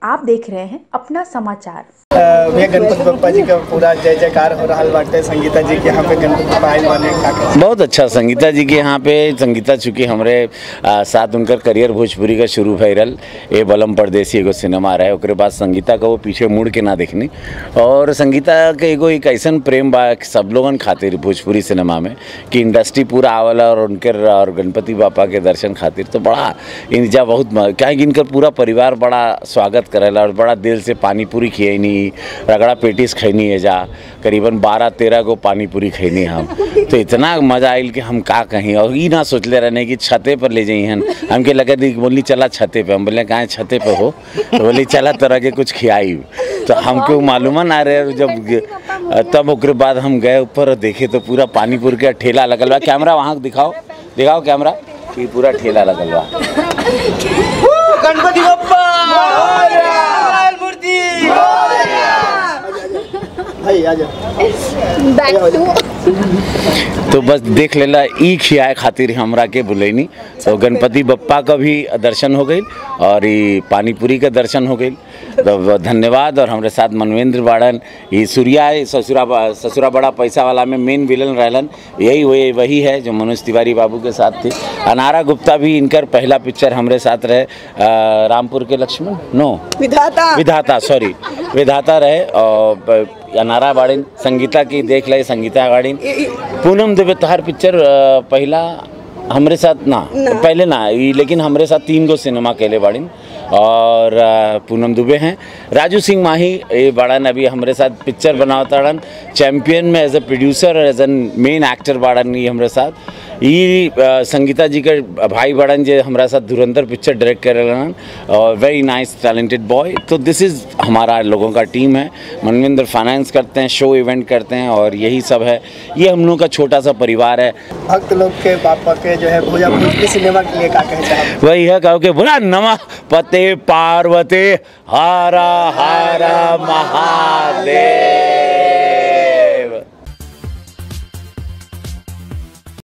आप देख रहे हैं अपना समाचार भैया गणपति बप्पा जी का पूरा जय जयकार हो रहा बाटे संगीता जी के यहाँ पे गणपति बप्पा आए बने का कहे? बहुत अच्छा संगीता जी के यहाँ पे संगीता चूँकि हमरे आ, साथ उनकर करियर भोजपुरी का शुरू भैरल ए बलम परदेसी एगो सिनेमा रहे ओकरे बाद संगीता का वो पीछे मुड़ के ना देखनी और संगीता के एगो एक ऐसन प्रेम बा कि सब लोगन खातिर भोजपुरी सिनेमा में कि इंडस्ट्री पूरा आवला और उनकर और गणपति बापा के दर्शन खातिर तो बड़ा इंजा बहुत म- क्या है कि इनकर पूरा परिवार बड़ा स्वागत करेला और बड़ा दिल से पानी पूरी खियनी रगड़ा पेटिस खैनी है जा करीबन बारह तेरह गो पानी पूरी खैनी हम तो इतना मजा आयल कि हम का कहीं और ई ना सोचले रहने कि छते पर ले जाई हन हमके लगे थी कि बोली चला छते पे हम बोले कहाँ छते पे हो तो बोली चला तरह के कुछ खियाई तो हमको मालूम ना रहे और जब ग- तब ओकरे बाद हम गए ऊपर और देखे तो पूरा पानीपुर के ठेला लगल बा कैमरा वहाँ दिखाओ दिखाओ कैमरा कि पूरा ठेला लगल बा गणपति बप्पा मूर्ति भाई आ जाओ तो बस देख लेला ई खियाए खातिर हमरा के बुलैनी तो गणपति बप्पा का भी दर्शन हो गई और ई पानीपुरी का दर्शन हो गई तो धन्यवाद और हमारे साथ मनवेंद्र बाड़न ये सूर्या ससुरा ससुरा बड़ा पैसा वाला में मेन विलन रहलन यही वही वही है जो मनोज तिवारी बाबू के साथ थी अनारा गुप्ता भी इनकर पहला पिक्चर हमारे साथ रहे अ, रामपुर के लक्ष्मण नो विधाता विधाता सॉरी विधाता रहे और ब- अनारा बाड़िन संगीता की देख ले संगीता बाड़िन पूनम देवे तोहार पिक्चर अ, पहला हमरे साथ ना पहले ना ई लेकिन हमरे साथ तीन गो सिनेमा केले बाड़िन और अ, पूनम दुबे हैं राजू सिंह माही ये बाड़न अभी हमरे साथ पिक्चर बनावताड़न चैम्पियन में एज अ प्रोड्यूसर और एज एन मेन एक्टर बाड़न ये हमरे साथ ई अ, संगीता जी के भाई बड़न जे हमरा साथ धुरंधर पिक्चर डायरेक्ट करेलन और वेरी नाइस टैलेंटेड बॉय तो दिस इज़ हमारा लोगों का टीम है मनविंदर फाइनेंस करते हैं शो इवेंट करते हैं और यही सब है ये हम लोग का छोटा सा परिवार है भक्त लोग के पापा के जो है भोजा भोजपुरी सिनेमा के लिए का कहे चाहब वही है कहो कि बोला नमः पते पार्वती हारा हारा महादेव